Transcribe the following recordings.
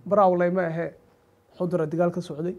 baraawley ma ahee xudura dagaal ka socday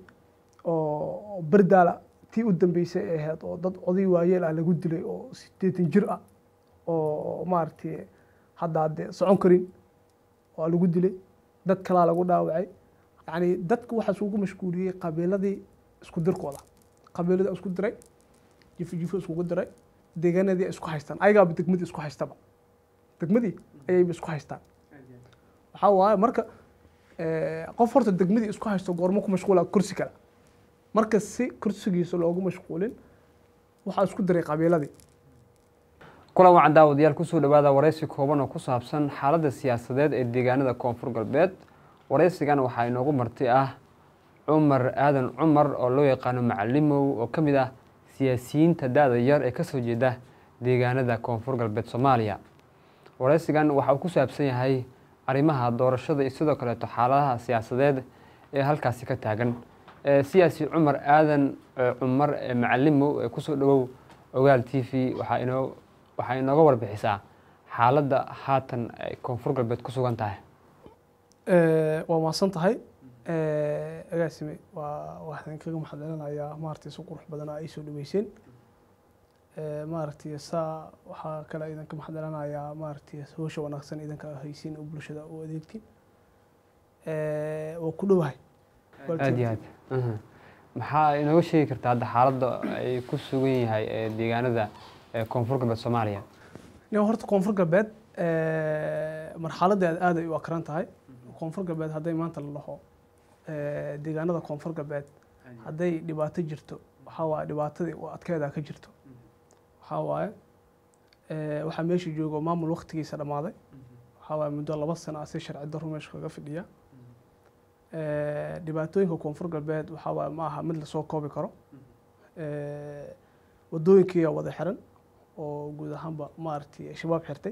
oo berdaala tii u dambeysay ay ahayd oo dad oday waayeel ah lagu dilay oo sideetan jir ah oo maaragtay hadda hadde socon karin waa lagu dilay dad kalaa lagu dhaawacay yacni dadka waxaa isugu mashquuliyey qabiiladii isku dirkooda qabiiladii isku diray jifi jifi iskugu diray deegaanadii ay isku haystaan ayagaaba degmadii isku haystaba degmadii ayayba isku haystaan waxaa waaye marka qof horta degmadii isku haysto goormo ku mashquula kursi kale marka si kursigiisa loogu mashquulin waxaa isku diray qabiiladii kulan wacan daawadayaal kusoo dhawaada waraysi kooban oo ku saabsan xaaladda siyaasadeed ee deegaanada koonfur galbeed waraysigan waxaa inoogu marti ah cumar aadan cumar oo loo yaqaano macalimow oo ka mid ah siyaasiyiinta da-da yar ee kasoo jeeda deegaanada koonfur galbeed soomaaliya waraysigan waxa uu ku saabsan yahay arrimaha doorashada iyo sidoo kaleeto xaaladaha siyaasadeed ee halkaasi ka taagan siyaasi cumar aadan cumar macalimow ee kusoo dhawow ogaal t v waxaa inoo waxaa inooga warbixisaa xaaladda haatan ay koonfur galbeed ku sugan tahay waa mahadsan tahay agaasime waa waxaan kaga maxadcelinayaa maaragtay si qurux badan ay soo dhaweyseen maaragtay saa waxaa kale idinka maxadcelinayaa maaragtay hawsha wanaagsan idinka haysiin oo bulshada u adeegtiin waa ku dhowahay aad iyo aad maxaa inooga sheegi kartaa hadda xaaladda ay ku sugan yahay ee deegaanada koonfur galbeed soomaaliya nin horta koonfur galbeed marxaladeeda aad ay u akran tahay koonfur galbeed hadday maanta la dhaho deegaanada koonfur galbeed hadday dhibaato jirto waxaa waaye dhibaatadii u adkeeda ka jirto waxaa waaye waxaa meesha joogo maamul waktigiisa dhammaaday waxaa waaye muddo laba sano ah si sharci darro meesha kaga fidhiya dhibaatooyinka koonfur galbeed waxaa waaye ma aha mid lasoo koobi karo wadooyinkiiyaa wada xiran oo guud ahaanba maaragtay shabaab xirtay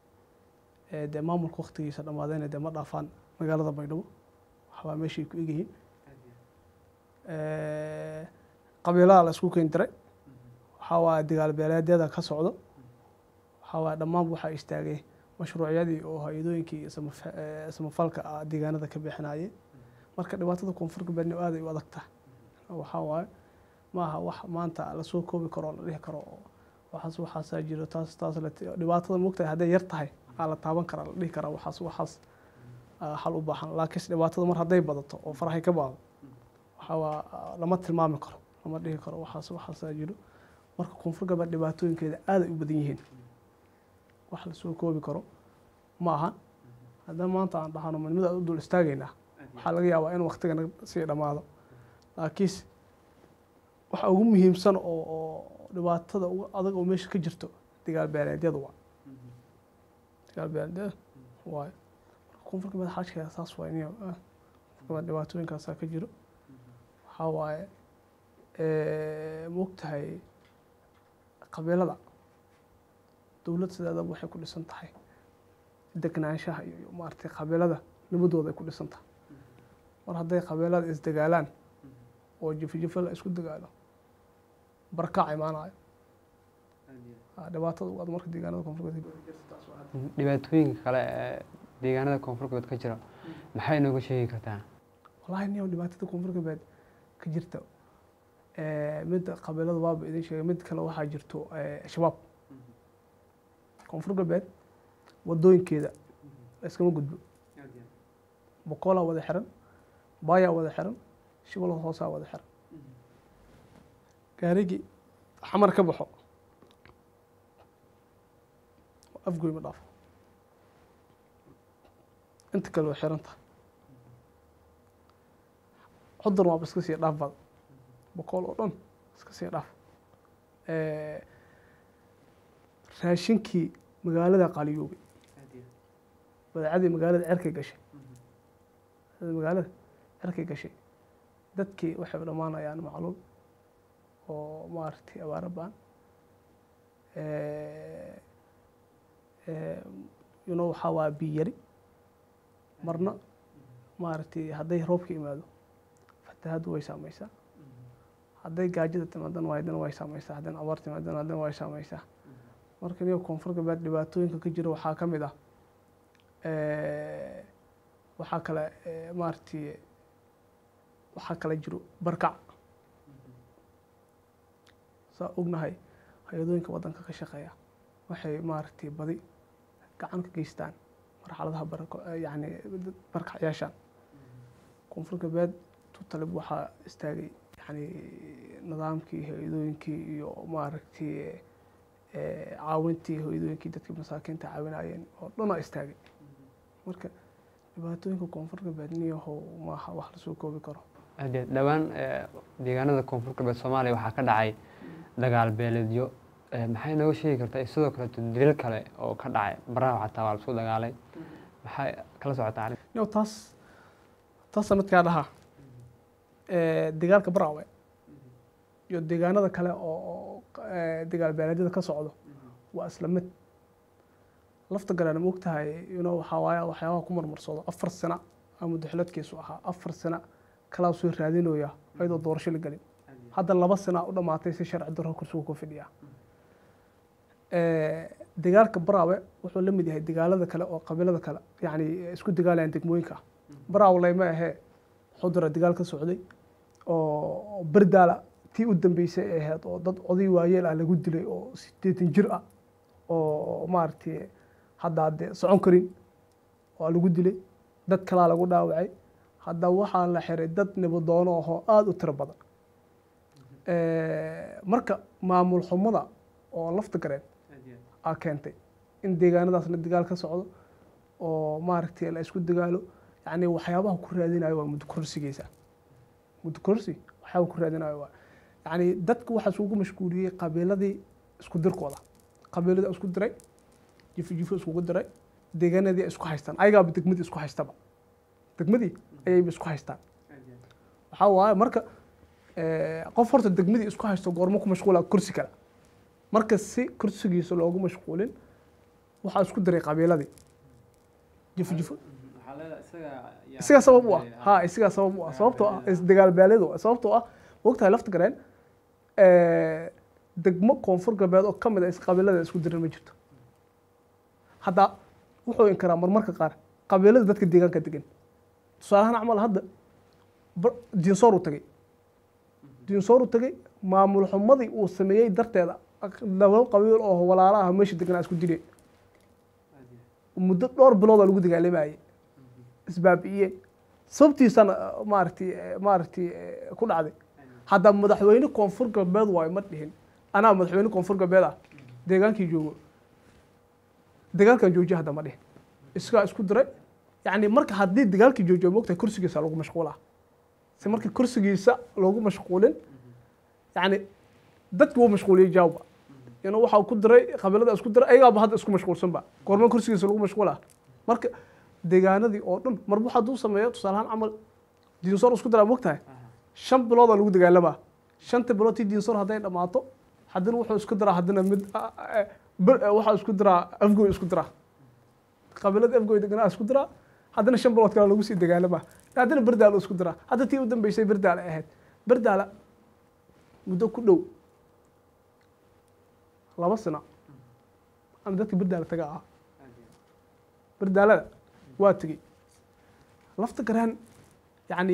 dee maamulka waktigiisa dhammaadayna dee ma dhaafaan magaalada baydhabo waxbaa meeshay ku egyihiin qabiilaha la isku keeni diray waxaa waaye dagaal beeleedyada ka socdo waxaa waaye dhammaanba waxaa istaagay mashruucyadii oo hay-adooyinkii samafalka ah deegaanada ka bixinayay marka dhibaatada koonfur galbeedna aad ay u adag tahay waxaa waaye ma aha wax maanta lasoo koobi karo oo la dhihi karo waxaas waxaasaa jiro taas taas dhibaatada mogtahay hadday yar tahay aa la taaban karaa la dhihi karaa waxaas waxaas xal u baahan laakiinse dhibaatada mar hadday badato oo farahay ka baado waxaa waa lama tilmaami karo lama dhihi karo waxaas waxaasaa jiro marka koonfur galbeed dhibaatooyinkeeda aad ay u badan yihiin wax lasoo koobi karo ma ahan haddana maanta aan dhahano midnimada aan u dul istaagaynaa waxaa laga yaabaa in waktiga naga sii dhammaado laakiinse waxa ugu muhiimsan oo oo dhibaatada ugu adag oo meesha ka jirto dagaal beeleedyada waa dagaal beeleedyada waayo marka koonfur galbeed xaajkeeda saas waay niyo koonfur galbeed dhibaatooyinkaasaa ka jiro waxaa waaye maogtahay qabiilada dowlad sideedaba waxay ku dhisan tahay degnaanshaha iyo maaragtay qabiilada nabadooda ay ku dhisan tahay mar hadday qabiilada isdagaalaan oo jifi jifi la isku dagaalo barkaac imaanayo dhibaatada ugu ad marka deegaanada koonfur galbeed dhibaatooyinka kale ee deegaanada koonfur galbeed ka jira maxay inooga sheegi kartaa wallahi niyo dhibaatada koonfur galbeed ka jirta mid qabiilada waaba idin sheegay mid kale waxaa jirto shabaab koonfur galbeed wadooyinkeeda iskama gudbo boqolaa wada xiran baayaa wada xiran shibalo hoosaa wada xiran gaarigii xamar ka baxo afgoy ma dhaafo inta kale way xiran tahay xudan waaba iska sii dhaaf bada boqol oo dhan iska sii dhaaf raashinkii magaalada qaaliyoobay badeecadii magaalada cerkay gashay magaalada cerkay gashay dadkii waxay dhammaanayaan macluum oo maaragtay abaaro ba-an yuno waxaa waa biyo yari marna maaragtay hadday roobka imaado fatahaddu way saameysaa hadday gaajada timaadana waydana way saameysaa haddana abaar timaadana haddana way saameysaa marka niyo koonfur galbeed dhibaatooyinka ka jira waxaa ka mid ah waxaa kale eh, maaragtay waxaa kale jiro barkac saa ognahay hay-adooyinka waddanka ka shaqeeya waxay maaragtay badi gacan ka geystaan marxaladaha barako yacni barkacyaashan koonfur galbeed tutalib waxaa istaagay yani nidaamkii hay-adooyinkii iyo maaragtay eh, caawintii hay-adooyinkii dadkii masaakiinta caawinayeen oo dhanaa istaagay marka dhibaatooyinka koonfur galbeed niyahow maaha wax lasoo koobi karo aad iyo aad. dhowaan eh, deegaanada koonfur galbeed soomaaliya waxaa ka dhacay dagaal beeleedyo Eh, maxay nooga sheegi kartaa sidoo kaleeto dilil kale oo ka dhacay baraha xataa waa lasoo dagaalay maxay kala socotaa arrin yo taas taas sanadkaa dhahaa dagaalka baraawe iyo deegaanada kale oo oo, eh, dagaal beeleedyada ka socdo waa isla mid lafta galena ma ogtahay ino waxaa waaye waxyaabaha ku marmarsado afar sano aa muddaxiladkiisu ahaa afar sano kalaa soo raadinooya ayadoo doorasho la gelin hadda laba sana u dhamaatay si sharci darro kursigu ku fidhiya dagaalka baraawe wuxuu la mid yahay dagaalada kale oo qabiilada kale yani isku dagaalayaan degmooyinka baraawe layma ahee xudura dagaal ka socday oo berdaala tii u dambeysay ay ahayd oo dad oday waayeel ah lagu dilay oo sideetan jir ah oo maaragtay hadda hadde socon karin waa lagu dilay dad kalaa lagu dhaawacay hadda waxaa la xiray dad nabadoono ahoo aada u tiro badan marka maamul xumada oo lafta gareen aa keentay in deegaanadaasna dagaal ka socdo oo maaragtay la isku dagaalo yani waxyaabaha ku raadinayo waa muddo korsigiisa muddo korsi waxyaaba ku raadinayo waa yani dadku waxaa isugu mashquuliyey qabiiladii isku dirkooda qabiiladii isku diray jifo jifo iskugu diray deegaanadii ay isku haystaan ayagaaba degmadii isku haystaba degmadii ayayba isku haystaan waxaa waaye marka qof horta degmadii isku haysto goormo ku mashquula kursi kale marka si kursigiisa loogu mashquulin waxaa isku diray qabiiladii jifo jifo isagaa sabab u ah ha isagaa sabab u ah sababtoo ah isdagaal baaleedu sababtoo ah mogtahay lafta gareen degmo koonfur galbeed oo kamid a qabiilada isku diran ma jirto hadda wuxuu inkaraa marmarka qaar qabiilada dadka deegaanka degan tusaalahaan camal hadda diinsoor uu tagay diinsoor uu tagay maamul xumadii uu sameeyey darteeda laba qabiil oo walaala ah meesha deganaa isku dilay muddo dhowr biloodaa lagu dagaalamayay isbaabi'iyeen sababtiisana maaragtay maaragtay ku dhacday hadda madaxweyne koonfur galbeed waayo ma dhihin anaa madaxweyne koonfur galbeed ah deegaankii joogo dagaalkan joojiya hadda ma dhihin isagaa isku diray yani marka haddii dagaalkii joojiyo mogtahay kursigiisa lagu mashquulaa si marka kursigiisa loogu mashquulin yani dadki wuu mashquuliyey jaawba ina waxaa ku diray qabiilada isku diray ayagaaba hadda isku mashquulsanba goorma kursigiisa lagu mashquulaa marka deegaanadii oo dhan marba hadduu sameeyo tusaalahaan camal diinsoor isku diraa mogtahay shan biloodaa lagu dagaalamaa shanta bilood tii diinsoor hadday dhammaato haddana wuxuu isku diraa haddana mid waxaa isku diraa afgoy isku diraa qabiilada afgoy deganaa isku diraa haddana shan bilood kale lagu sii dagaalamaa haddana berdaala isku diraa hadda tii u dambeysay berdaala ahayd berdaala muddo ku dhow laba sano ama dadka berdaala taga ah berdaalada waa tegey lafta garaan yani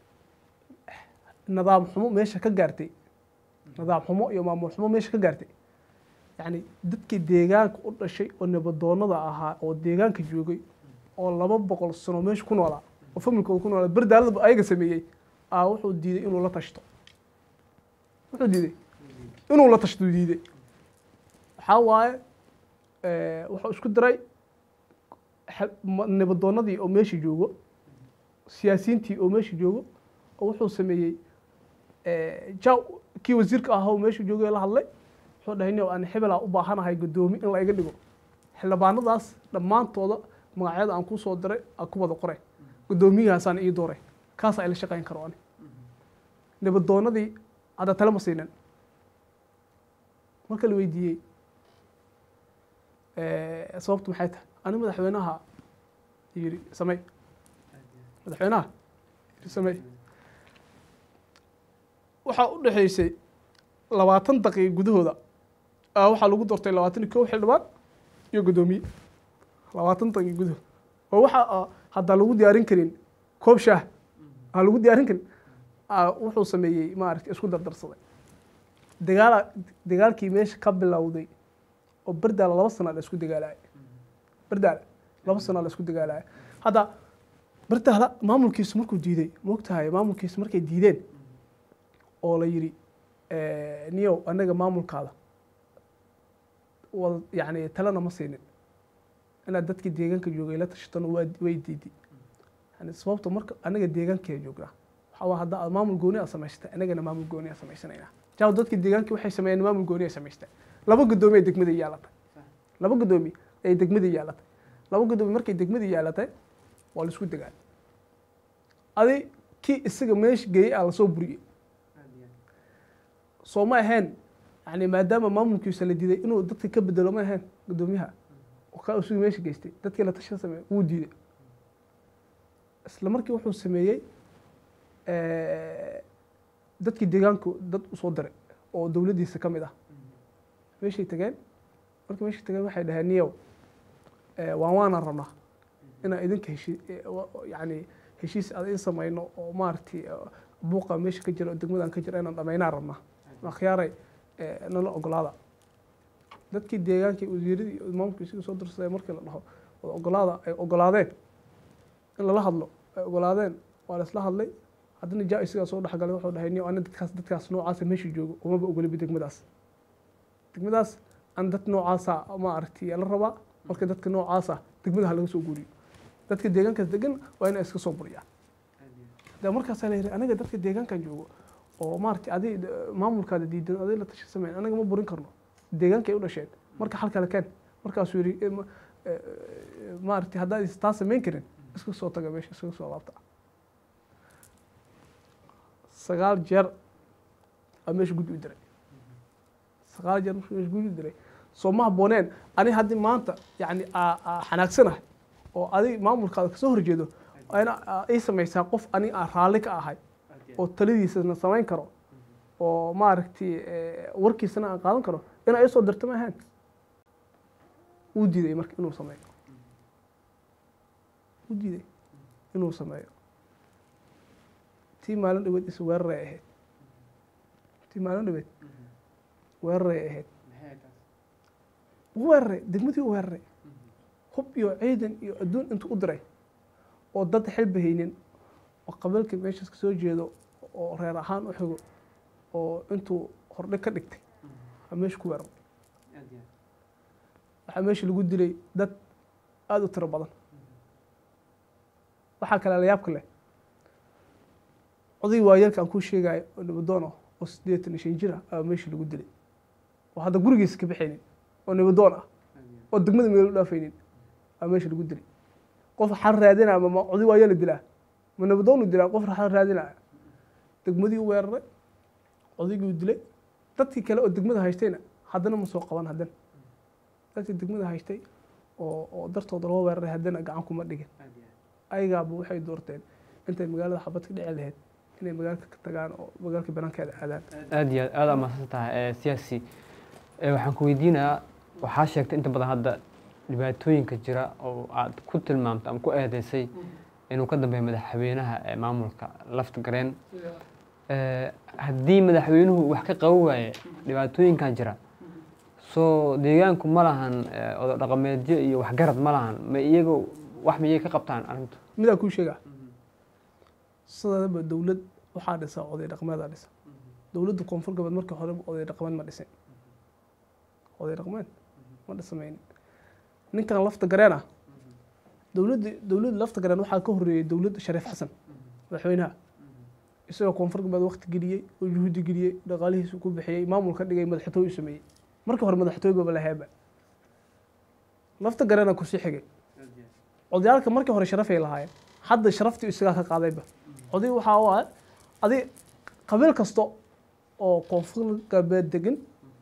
nidaam xumo meesha ka gaartay nidaam xumo iyo maamul xumo meesha ka gaartay yani dadkii deegaanka u dhashay oo nabadoonada ahaa oo deegaanka joogay oo laba boqol sano meesha ku noolaa oo familkooda ku noolaa berdaalada ayaga sameeyey aa wuxuu diiday inuu la tashto wuxuu diiday inuu la tashto diiday waxaa waaye wuxuu isku diray nabadoonadii oo meesha joogo siyaasiyiintii oo meesha joogo oo wuxuu sameeyey jaw kii wasiirka ahaa oo meesha joogay la hadlay wuxuu dhahay nin aan hebelaa u baahanahay guddoomi in la iga dhigo xildhibaanadaas dhammaantooda magacyada aan kusoo diray aan ku wada qoray guddoomiyahaasaan ii dooray kaasa ila shaqayn karo ani nabadoonadii hadda tale ma siinin marka la weydiiyey sababtu maxay tahay ani madaxweynaha yiri samey madaxweynaha yiri samey waxaa u dhexeysay labaatan daqiiqa gudahooda waxaa lagu doortay labaatan iyo kow xildhibaan iyo guddoomiye labaatan daqiiqa gudahooda oo waxa haddaan lagu diyaarin karin koob shaah aan lagu diyaarin karin aa wuxuu sameeyey maaragtay isku dardarsaday dagaala dagaalkii meesha ka bilowday oo berdaala laba sana la isku dagaalaya berdaala laba sana la isku dagaalaya hadda berdaala maamulkiisu markuu diiday moogtahay maamulkiisu markay diideen oo la yidhi niyow anaga maamulkaada wada yani talena ma siinin inaad dadkii deegaanka joogay la tashatona waa way diiday yani sababta marka anaga deegaankaa joognaa waxaa waa hadda aad maamul gooni aad samaysatay anagana maamul gooni aad samaysanayna jaaw dadkii deegaankii waxay sameeyeen maamul gooni ay samaysteen laba guddoomi ay degmada yaalatay laba guddoomi ay degmada yaalatay laba guddoomi markay degmada yaalatay waa la isku dagaal adi kii isaga meesha geeyey aa lasoo buriyey soo ma ahayn yani maadaama maamulkiisa la diiday inuu dadka ka bedelo ma ahayn guddoomiyaha oo ka isugu meesha geystay dadkii la tashan sameeyey wuu diiday isla markii wuxuu sameeyey dadkii deegaanku dad usoo diray oo dowladdiisa ka mid ah meeshay tageen markii meeshay tageen waxay dhaheen niyow waan waanaan rabnaa inaan idinka heshi yani heshiis aan idin samayno oo maaragtay buuqa meesha ka jira oo degmadan ka jira inaan dhamaynaan rabnaa akhyaaray nala ogolaada dadkii deegaankii wasiiradii iyo maamulkii sidii soo dirsaday markii la dhaho wada ogolaada ay ogolaadeen in lala hadlo ay ogolaadeen waa la isla hadlay haddana jaa isigaa soo dhexgalay wuxuu dhahay niyo ana dadkaas dadkaas noocaasa meesha joogo umaba ogoliba degmadaas degmadaas an dad noocaasa ma aragtay la rabaa marka dadka noocaasa degmada ha laga soo guuriyo dadka deegaankaas degan waa inay iska soo buriyaan de markaasaa la yidhi aniga dadka deegaankan joogo oo maaragtay adi maamulkaada diidan aday la tashi sameyn anaga ma burin karno deegaankay u dhasheen marka xal kale keen markaasuu yidhi maaragtay haddaad taa samayn karin iska soo taga meesha iskaga soo laabta sagaal jeer aa meesha guddi u diray sagaal jeer markuu meesha guddi u diray soo ma habbooneen ani haddii maanta yacni xanaagsanahay oo adig maamulkaada kasoo horjeedo ina ii samaysaa qof ani aan raalli ka ahay oo taladiisana samayn karo oo maaragtay warkiisana aan qaadan karo inaa isoo dirto ma ahayn wuu diiday marka inuu sameeyo wuu diiday inuu sameeyo tii maalin dhaweed is weeraray ahayd tii maalin dhaweed weeraray ahayd weeraray degmadii u weeraray hub iyo ciidan iyo adduun intuu u diray oo dad xilba haynin oo qabiilka meeshaas kasoo jeedo oo reer ahaan u xigo oo intuu hordhe ka dhigtay waa meesha ku weeraray waxaa meesha lagu dilay dad aada u tiro badan waxaa kale la yaabka leh oday waayarka aan kuu sheegayo oo nabadoon ah oo siddeetan iyo shan jir ah aa meesha lagu dilay oo hadda gurigiisa ka baxaynin oo nabadoon ah oo degmada meel u dhaafaynin aa meesha lagu dilay qof xal raadinaya ma oday waayaa la dilaa ma nabadoonu dilaa qof xal raadinaya degmadii u weeraray odaygii u dilay dadkii kale oo degmada haystayna haddana ma soo qaban haddana dadkii degmada haystay oo oo dartooda loo weeraray haddana gacan kuma dhigin ayagaaba waxay doorteen intay magaalada xabad ka dhici lahayd inay magaalka ka tagaan oo magaalka banaankeeda aadaan aada iyo aad aada amaasan tahay siyaasi waxaan ku weydiinayaa waxaa sheegtay inta badan hadda dhibaatooyinka jira oo aad ku tilmaamtay ama ku eedeysay inuu ka dambeeyo madaxweynaha ee maamulka lafta gareen haddii madaxweynuhu wax ka qaban waaye dhibaatooyinkan jira soo deegaanku ma lahan odo dhaqameedyo iyo waxgarad ma lahan ma iyaga wax miyay ka qabtaan arrintu midaan kuu sheegaa sidaadaba dowlad waxaa dhisa oday dhaqmeedaa dhisa dowladda koonfur galbeed markii horeba oday dhaqmeed ma dhisin oday dhaqmeed ma dhisamaynin ninkan lafta gareen ah dowladda dowladda lafta gareen waxaa ka horreeyey dowladda shariif xasan madaxweynaha isagoo koonfur galbeed waqti geliyey oo juhudi geliyey dhaqaalihiisu ku bixiyey maamul ka dhigay madaxtooy u sameeyey markii hore madaxtooy baba laheeba lafta gareena kusii xigay odayaalka markii hore sharafay lahaayeen hadda sharaftii isagaa ka qaadayba oday waxaa u ah adi qabiil kasta oo koonfur galbeed degan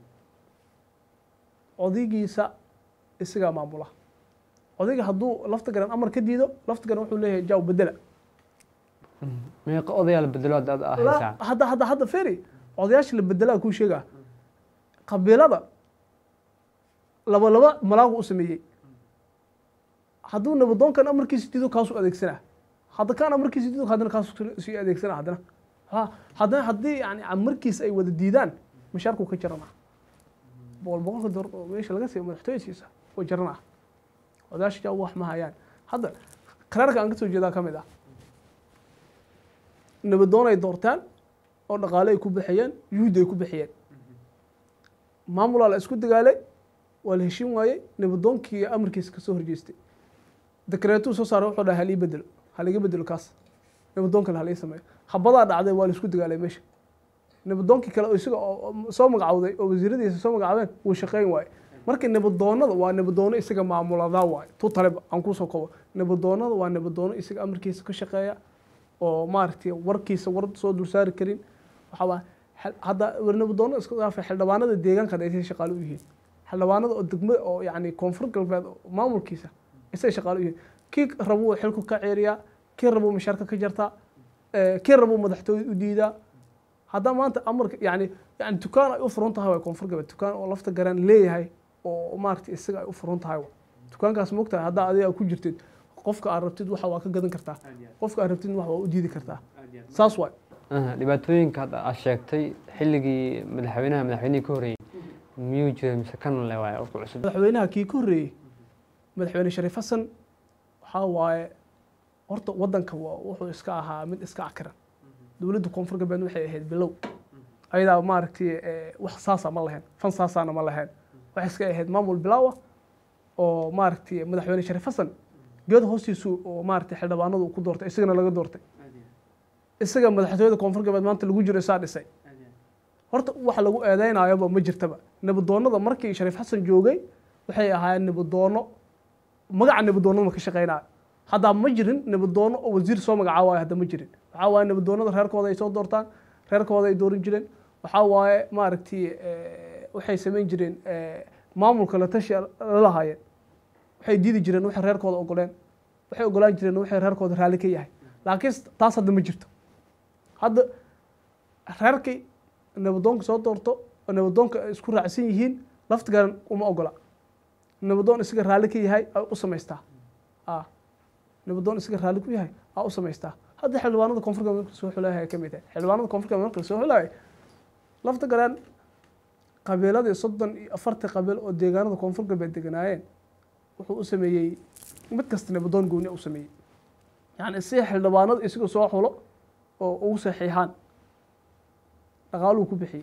odaygiisa isagaa maamula odayga hadduu lafta garan amar ka diido lafta garan wuxuu leeyahay jaaw bedela meeqa odayaa la bedelo hadda aad haysaa hadda hadda hadda feri odayaasha la bedelaa kuu sheegaa qabiilada laba laba malaagu u sameeyey hadduu nabadoonkan amarkiisa diido kaasuu adeegsanaa hadda kaan amarkiisa diido haddana kaasuu sii adeegsanaa haddana ha haddana haddii yani amarkiisa ay wada diidaan mishaarkuu ka jaranaa boqol boqolka door oo meesha laga siiyo madaxtooyasiisa oo jaranaa odaasha wax ma hayaan hadda qaraarka aan ka soo jeedaa ka mid ah nabadoon ay doortaan oo dhaqaale ay ku bixiyeen yuhuud ay ku bixiyeen maamulaa la isku dagaalay waa la heshin waayey nabadoonkii amarkiisa kasoo horjeestay dekreetuu soo saaray wuxuu dhahay halii bedelo haliga bedelo kaas nabadoonkan halii sameeyo habadaa dhacday waa la isku dagaalay meesha nabadoonkii kale oo isaga oo soo magacawday oo wasiiradiisa soo magacawdeen wuu shaqeyn waaye marka nabadoonada waa nabadoono isaga maamuladaa waaye tu taleba aan kusoo kobo nabadoonada waa nabadoono isaga amarkiisa ka shaqeeya oo maaragtay warkiisa war soo dulsaari karin waxaa waa hadda nabadoonada iska dhaafay xildhibaanada deegaanka hadda isay shaqaale u yihiin xildhibaanada oo degmo oo yacni koonfur galbeed maamulkiisa isay shaqaale u yihiin kii rabuu xilku ka ceeriyaa kii rabuu mishaarka ka jartaa kii rabuu madaxtooy u diidaa hadda maanta amarka yani yani dukaan ay u furan tahay waa koonfur galbeed dukaan oo lafta garan leeyahay oo maaragtay isaga ay u furan tahay dukaankaas mogtahay haddaa adiga ku jirtid qofka aad rabtid waxa waa ka gadan kartaa qofka aad rabtid wax waa u diidi kartaa saas waay dhibaatooyinka hadda aad sheegtay xilligii madaxweynaha madaxweynihii ka horreeyey miyuu jiray mise kan le waay ku cusub madaxweynaha kii ka horreeyey madaxweyne shariif xasan waxaa waaye horta waddanka wuxuu iska ahaa mid iska akiran dowladda koonfur galbeed waxay ahayd bilow ayadaa maaragtay wax saasa ma lahayn fan saasaana ma lahayn waxay iska ahayd maamul bilaawa oo maaragtay madaxweyne shariif xasan geed hoostiisu oo maaragtay xildhibaanadu ku doortay isagana laga doortay isaga madaxtooyada koonfur galbeed maanta lagu jiro isaa dhisay horta waxa lagu eedeynayoba ma jirtaba nabadoonada markii shariif xasan joogay waxay ahaayeen nabadoono magaca nabadoonada ma ka shaqeynaayo haddaa ma jirin nabadoono oo wasiir soo magacaawayo hadda ma jirin waxaa waaye nabadoonada reerkooda ay soo doortaan reerkooda ay dooran jireen waxaa waaye maaragtay waxay samayn jireen maamulka la tashi la lahaayeen waxay diidi jireen waxay reerkooda ogoleen waxay ogolaan jireen waxay reerkooda raalli ka yahay laakiin taas hadda ma jirto hadda reerkii nabadoonka soo doorto oo nabadoonka ay isku raacsan yihiin lafti garan uma ogola nabadoon isaga raalli ka yahay ay u samaystaa nabadoon isaga raalli ku yahay aa u samaystaa hadda xildhibaanada koonfur galbeed marka soo xulahay ka mid tahay xildhibaanada koonfur galbeed marka soo xulahay lafta garan qabiiladii soddon iyo afartii qabiil oo deegaanada koonfur galbeed deganaayeen wuxuu u sameeyey mid kasta nabadoon gooni u sameeyey yani si xildhibaanada isaga soo xulo oo ugu saxiixaan dhaqaaluu ku bixiyey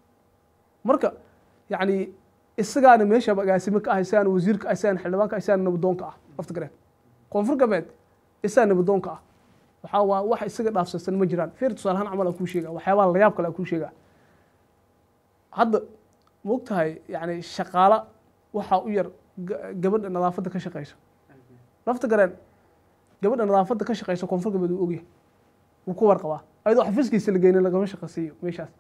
marka yani isagaana meesha agaasime ka ah isagaan wasiirka ah isagaan xildhibaanka ah isagaan nabadoonka ah lafta gareen koonfur galbeed isagaa nabadoonka ah waxaa waa wax isaga dhaafsansan ma jiraan fiir tusaalahaan camal aan kuu sheega waxyaabaha layaab kale aan kuu sheegaa hadda mogtahay yani shaqaala waxaa u yar gabadha nadaafadda ka shaqeyso lafta gareen gabadha nadaafadda ka shaqeyso koonfur galbeed uu ogyahay wuu ku warqabaa ayadoo xafiiskiisa la geynin lagama shaqasiiyo meeshaas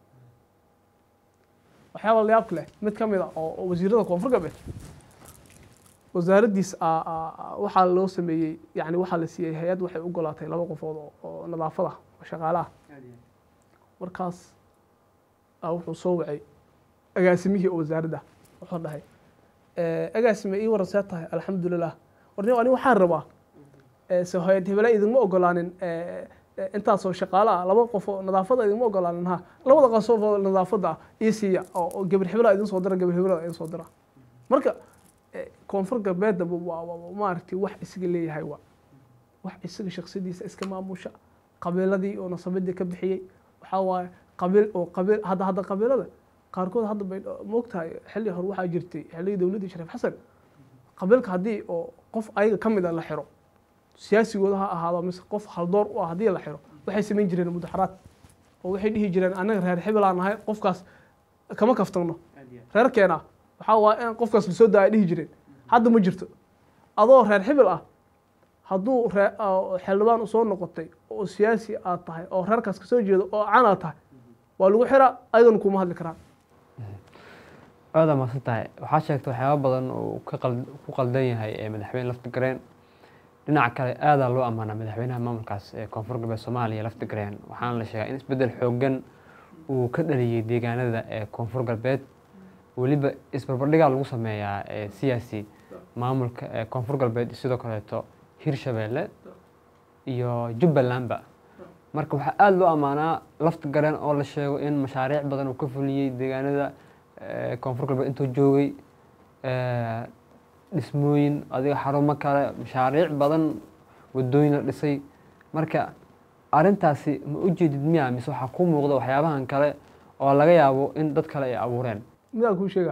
waxyaaba layaabka leh mid ka mid a oo wasiirada koonfur galbeed wasaaraddiis waxaa loo sameeyey yani waxaa la siiyey hay-ad waxay u golaatay laba qofood oo nadaafad ah oo shaqaale ah markaas wuxuu soo wacay agaasimihii oo wasaaradda wuxuu dhahay agaasime ii waran see tahay alxamdulilah warni ani waxaan rabaa se hay-ad hebela idinma ogolaanin intaasoo shaqaale ah laba qof oo nadaafada idinma ogolaanin ha labada qof oo nadaafada ah ii siiya oo gabar hebelaa idin soo dira gabar hebelaa idin soo dira marka koonfur galbeedna waa maaragtay wax isaga leeyahay waa wax isaga shaksadiisa iska maamusha qabiiladii oo nasabadii ka bixiyey waxaa waaye qabiil oo qabiil hadda hadda qabiilada qaarkood hadda bay moogtahay xilli hore waxaa jirtay xilligii dowladdii shariif xasan qabiilka haddii oo qof ayaga ka mid a la xiro siyaasigooda ha ahaado mise qof haldoor u ah haddii la xiro waxay samayn jireen mudaxaraad oo waxay dhihi jireen annaga reer hebel aan nahay qofkaas kama kaftagno reerkeena waxaa waa in qofkaas lasoo daaya dhihi jireen hadda ma jirto adoo reer hebel ah hadduu xildhibaan usoo noqotay oo siyaasi aad tahay oo reerkaas kasoo jeedo oo can aad tahay waa lagu xiraa ayadana kuma hadli karaan aada maadsan tahay waxaa sheegtay waxyaaba badan oo ku qaldan yahay ee madaxweyne lafti gareen dhinaca kale aadaa loo ammaanaa madaxweynaha maamulkaas ee koonfur galbeed soomaaliya lafti gareen waxaana la sheegaa in isbeddel xoogan uu ka dhaliyey deegaanada ee koonfur galbeed weliba isbarbardhigaa lagu sameeyaa siyaasi maamulka ee koonfur galbeed sidoo kaleeto hirshabeelle iyo jubbalandba marka waxaa aada loo ammaanaa lafta gareen oo la sheego in mashaariic badan uu ka fuliyey deegaanada eh, koonfur galbeed intuu joogay eh, dhismooyin adiga xarumo kale mashaariic badan wadooyin la dhisay marka arrintaasi ma u jeedid miya mise waxaa kuu muuqda waxyaabahan kale oo laga yaabo in dad kale ay abuureen midaan kuu sheega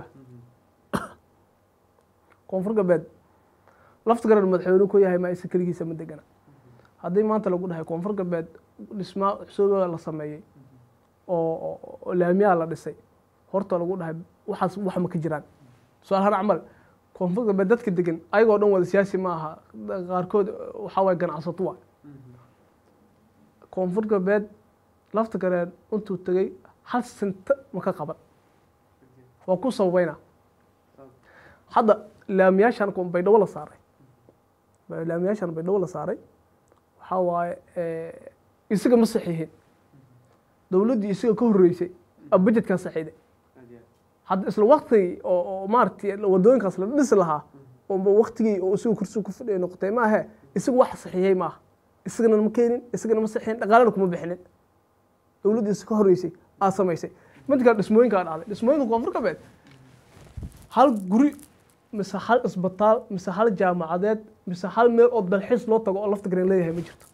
koonfur galbeed lafta garan madaxweyne ku yahay ma isa keligiisa ma degana haddii maanta lagu dhahay koonfur galbeed dhismaa cusubaa la sameeyey oo oo- oo laamiyaa la dhisay horta lagu dhahay waxaas wax ma ka jiraan su-aal har camal koonfur galbeed dadka degan ayagoo dhan wada siyaasi ma aha qaarkood waxaa waye ganacsato waa koonfur galbeed lafta gareen intuu tegey hal senta ma ka qaban waa ku sababayna hadda laamiyaashan kun baydhabo la saaray laamiyaashan baydhabo la saaray waxaa waaye eh, isaga ma saxiixin dowladdii isaga ka horreysay a budgetkan saxiixday hadda isla waktigii oo oo maaragtay wadooyinkaas la dhisi lahaa oo waktigii oo isaga kursi ku fadhiya noqotay ma ahe isaga wax saxiixiyey ma aha isagana ma keenin isagana ma saxiixin dhaqaalana kuma bixinin dowladdii isa ka horreysay aa samaysay mid kale dhismooyinkaa dhacday dhismooyinka koonfur galbeed hal guri mise hal isbitaal mise hal jaamacadeed mise hal meel oo dalxiis loo tago oo lafta garan leeyahay ma jirto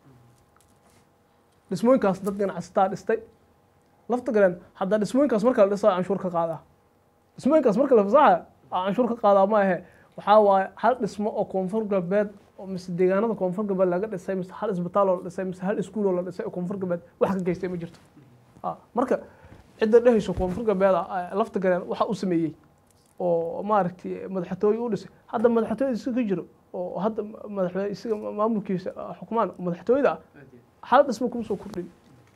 dhismooyinkaas dad ganacsataa dhistay lafta garan haddaa dhismooyinkaas marka la dhisaa canshuur ka qaadaa dhismooyinkaas marka la fasaxa canshuur ka qaadaa ma ahe waxaa waaye hal dhismo oo koonfur galbeed oo mise deegaanada koonfur galbeed laga dhisay mise hal isbitaal oo la dhisay mise hal iskuul oo la dhisay oo koonfur galbeed wax ka geystay ma jirto Ah, marka cidda dhehayso koonfur galbeed ah, lafta garan waxa u sameeyey oo maaragtay madaxtooye u dhisay hadda madaxtooyada isaga ka jiro oo hadda madaxweyne isaga maamulkiisa ah, xukumaan madaxtooyada ah hal dhismo kuma soo kordhin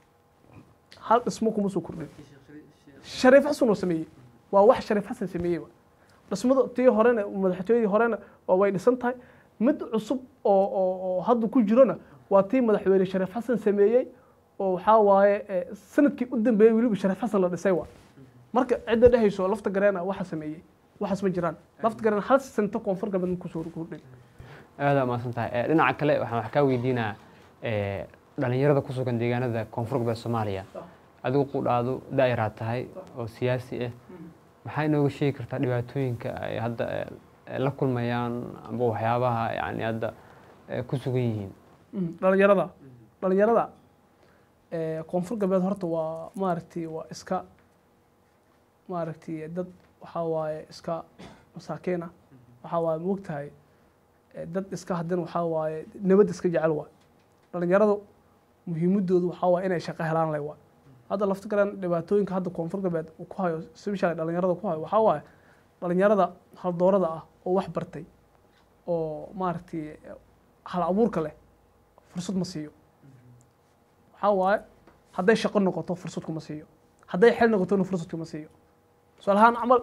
hal dhismo kuma soo kordhin shariif xasan oo sameeyey waa wax shariif xasan sameeyey wa. dhismada tii horena madaxtooyadii horena waa way dhisan tahay mid cusub oo oo oo hadda ku jirona waa tii madaxweyne shariif xasan sameeyey oo waxaa waaye eh, sanadkii u dambeeyey weliba shariif xasan la dhisay wa marka cidda dhehayso lafta gareena waxa sameeyey waxaas ma jiraan lafta gareen hal sento koonfur galbeed ma kusoo kordhin aada umaasan tahay Eh, dhinaca kale waxaan wax kaa weydiinaa eh, dhalinyarada ku sugan deegaanada koonfur galbeed soomaaliya adigu qudhaadu daa'iraad tahay oo siyaasi ah maxaa inooga sheegi kartaa dhibaatooyinka ay hadda eh, la kulmayaan amba waxyaabaha yani hadda eh, ku sugan yihiin Mm, dhalinyarada dhalinyarada eh, koonfur galbeed horta waa maaragtay waa iska maaragtay dad waxaa waaye iska masaakiin ah waxaa waaye moog tahay eh, dad iska haddana waxaa waaye nabad iska jecel waay dhalinyaradu muhiimadoodu waxaa waaye inay shaqo helaan leh waay hadda lafta garan dhibaatooyinka hadda koonfur galbeed uu ku hayo sibishaale dhalinyarada ku hayo waxaa waaye dhalinyarada haldoorada ah oo wax bartay oo maaragtay hal abuurka leh fursad ma siiyo waxaa waaye hadday shaqo noqoto fursad kuma siiyo hadday xel noqotona fursad kuma siiyo tusaale ahaan camal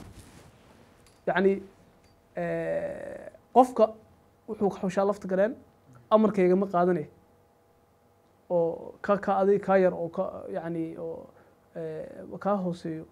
yacni qofka wuxuu xushaa lafta galeen amarkayga ma qaadanaya oo ka ka adig kaa yar oo ka yacni oo kaa hooseeyo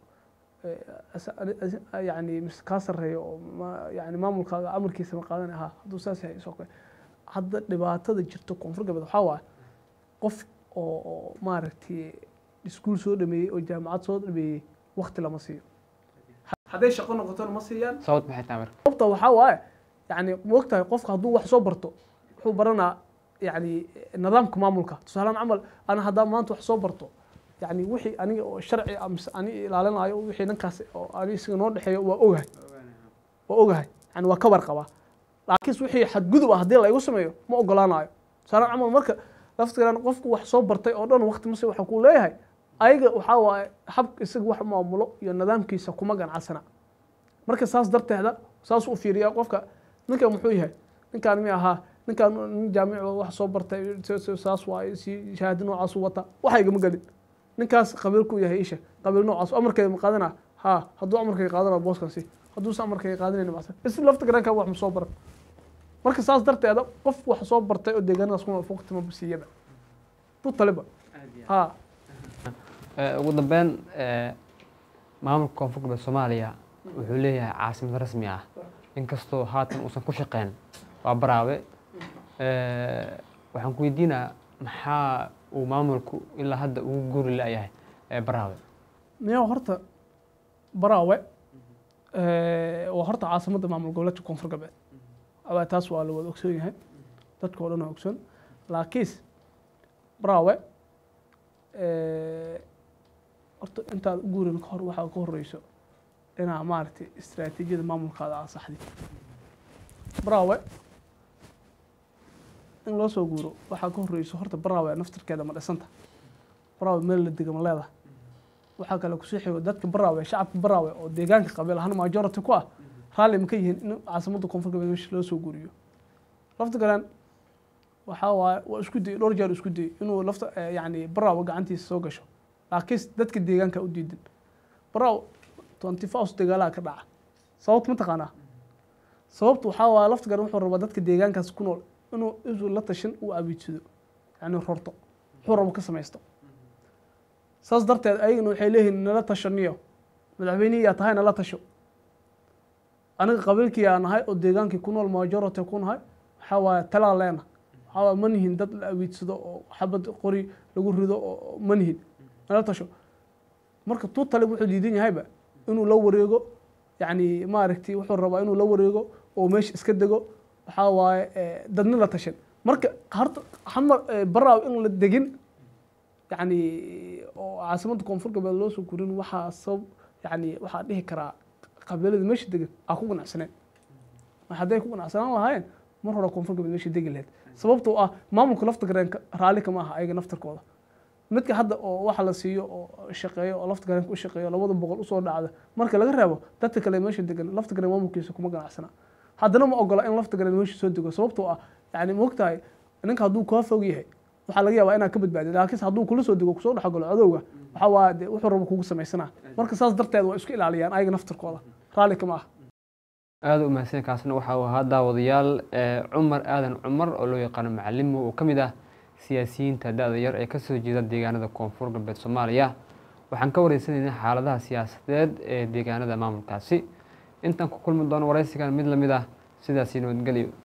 yani mise kaa sarreeyo oo ma yani maamulkaaga amarkiisa ma qaadanaya ha hadduu saas yahay isoo kale hadda dhibaatada jirta koonfur galbeed waxaa waaye qof oo oo maaragtay iskuul soo dhameeyey oo jaamacad soo dhameeyey wakti lama siiyo hadday shaqo noqotona ma siiyaan sababta maxay tahay marka sababta waxaa waaye yani moogtahay qofka hadduu wax soo barto wuxuu baranaa yani nidaamka maamulka tusaalean camal ana haddaa maanta wax soo barto yani wixii aniga oo sharci ah mise ani ilaalinayo wixii dhankaas oo ani isaga noo dhexeeyo waa ogahay waa ogahay yani waa ka warqabaa laakiin wixii xadgudub ah haddii la igu sameeyo ma ogolaanayo tusaalean camal marka laftigan qofku wax soo bartay oo dhan waqti mase waxa kuu leeyahay ayaga waxaa waaye habka isaga wax maamulo iyo nidaamkiisa kuma ganacsana marka saas darteeda saas u fiiriyaa qofka ninkan muxuu yahay ninkaan mi ahaa ninkaan nin jaamic wax soo bartay saas waaye si shahaado noocaas u wata waxa igama gelin ninkaas qabiilku yahay isha qabiil noocaas amarkayga ma qaadana ha hadduu amarkayga qaadana booskan si hadduusa amarkayga qaadanayna macsan is lafta garanka wax ma soo baran marka saas darteeda qof wax soo bartay oo deegaanadaas kuma waqti ma siiyaba tu taliba ha ugu dambeyn maamulka koonfur galbeed soomaaliya wuxuu leeyahay caasimad rasmi ah inkastoo haatan uusan ku shaqeyn waa baraawe waxaan ku weydiinaa maxaa uu maamulku ilaa hadda ugu guri la-yahay baraawe miyaa horta baraawe waa horta caasimadda maamul goboleedka koonfur galbeed awaa taas waa la wada ogsoon yahay dadka oo dhan waa ogsoon laakiinse baraawe horta intaad u guurin kahor waxaa ka horeyso inaa maaragtay istaraatiijiyada maamulkaada aa saxdi baraawe in loo soo guuro waxaa ka horeyso horta baraawe naftirkeeda ma dhisanta baraawe meel la dega ma leedahay waxaa kale kusii xigo dadka baraawe shacabka baraawe oo deegaanka qabiil ahaan majority ku ah raalli ma ka yihiin in caasimadda koonfur galbeed meesha loo soo guuriyo lafta galeen waxaa waaye waa isku dayey dhowr jeer isku dayey inuu lafta yacni baraawe gacantiisa soo gasho laakiin dadka deegaanka u diidan baraawe twenty fours dagaalaha ka dhaca sababta ma taqaanaa sababta waxaa waaye lafta galeen wuxuu rabaa dadka deegaankaas ku nool inuu isu la tashan uu abiidsado yacni rorto wuxuu rabo ka samaysto saas darteed ayagana waxay leeyihiin nala tashaniyo madaxweynihii yaa tahay nala tasho aniga qabiilkii yaa nahay oo deegaankii ku nool majority ku nahay waxaa waaye talaa leena waxaa waaye ma nihin dad la awiidsado oo xabad qori lagu rido oo ma nihin nala tasho marka tuu tale wuxuu diidan yahayba inuu la wareego yacni maaragtay wuxuu rabaa inuu la wareego oo meesha iska dego waxaa waaye dadna la tashan marka horta xamar baraaw in la degin yacni oo caasimadda koonfur galbeed loo soo gurin waxaa sabab yacni waxaa dhihi karaa qabiilada meesha degan aa ku ganacsaneen hadday ku ganacsanaan lahaayeen mar hore koonfur galbeed meesha degi lahayd sababtoo ah maamulka lafta gareenka raalli kama aha ayaga naftarkooda midka hadda oo waxa la siiyo oo shaqeeyo oo lafta gareenka u shaqeeyo labada boqol usoo dhacda marka laga reebo dadka kale meesha degan lafta gareen maamulkiisa kuma ganacsana haddana ma ogola in lafta gareen meesha soo dego sababtoo ah yani moogtahay ninka hadduu kaa fog yahay waxaa laga yaabaa inaad ka badbaadid laakiinse hadduu kula soo dego kusoo dhexgalo cadowga waxaa waa de wuxuu rabo kugu samaysanaa marka saas darteed waa isku ilaaliyaan ayaga naftarkooda raalli kama ah aada u mahadsan kaasna waxa uu ahaa daawadayaal cumar aadan cumar oo loo yaqaano macalimo oo ka mid ah siyaasiyiinta da-da yar ee kasoo jeeda deegaanada koonfur galbeed soomaaliya waxaan ka wareysanaynay xaaladaha siyaasadeed ee deegaanada maamulkaasi intaan ku kulmi doono wareysigan mid lamid ah sidaasi nabadgelyo